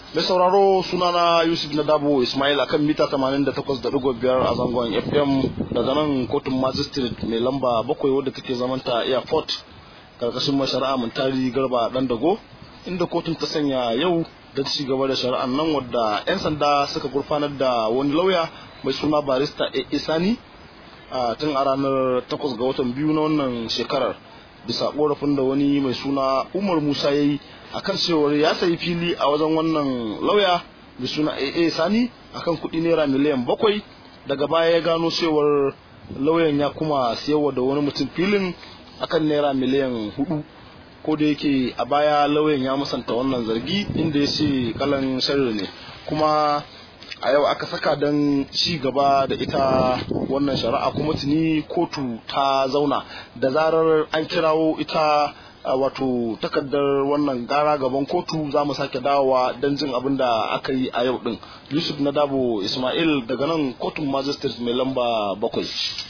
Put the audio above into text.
Mai sauraro sunana Yusuf Nadabo Ismail akan mita 88.5 a zangon FM daga nan kotun magistrate mai lamba bakwai wadda take zamanta airport karkashin mashari'a Muntari Garba dan dago inda kotun ta sanya yau da ci gaba da shari'an nan wadda 'yan sanda suka gurfanar da wani lauya mai suna barista Isani a tun a ranar 8 ga watan biyu na wannan shekarar bisa korafin da wani mai suna Umar Musa ya yi akan cewar ya sayi fili a wajen wannan lauya mai suna AA Sani akan kuɗi naira miliyan bakwai daga baya ya gano cewar lauyan ya kuma siyarwa da wani mutum filin akan naira miliyan hudu ko da yake a baya lauyan ya musanta wannan zargi inda ya ce kalan sharri ne kuma a yau aka saka don ci gaba da ita wannan shari'a kuma tuni kotu ta zauna da zarar an kirawo ita wato takardar wannan gara gaban kotu za mu sake dawowa don jin abin da aka yi a yau din yusuf na dabo ismail daga nan kotun magistrate mai lamba bakwai